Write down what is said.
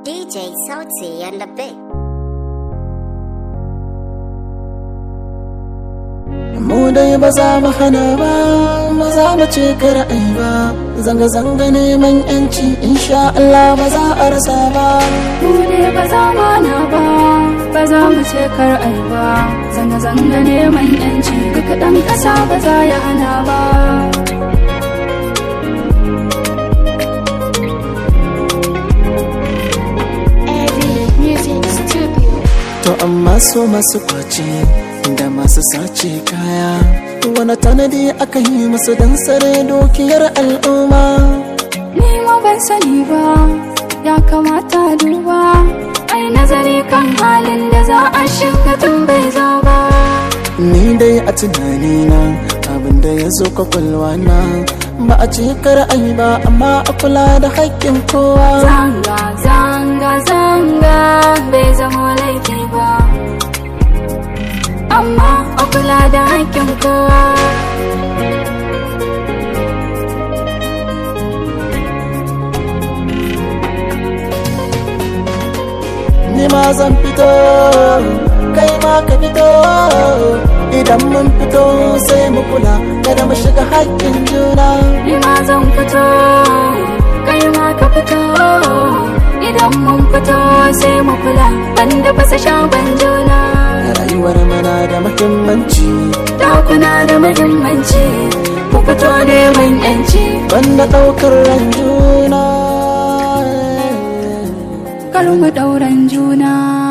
DJ Sauti and the Big. mu dai ba za mu hana ba ba za mu ce ra'ayi ba zanga-zanga neman yanci insha Allah ba za a rasa ba mu ne ba za mu hana ba ba za mu ce kar ai ba zanga-zanga neman yanci duk ɗan ƙasa ba za ya hana ba to amma so masu kwace da masu sace kaya wani tanadi aka yi musu don sare dukiyar al'umma ni ma ban sani ba ya kamata duba ai nazari kan halin da za a shiga tun bai zo ba ni dai a tunanina abin da ya zo kwakwalwa na ba a ce ai ba amma a kula da haƙƙin kowa zanga zanga zanga bai zama laifi ba amma a kula da haƙƙin kowa ni ma zan fito kai ma ka fito idan mun fito sai mu kula kada mu shiga haƙƙin juna ni ma zan fito kai ma ka fito idan mun fito sai mu kula banda fasa shagon juna rayuwar mana da muhimmanci dakuna da muhimmanci mu fito neman yanci banda ɗaukar ran juna kar mu ɗauran juna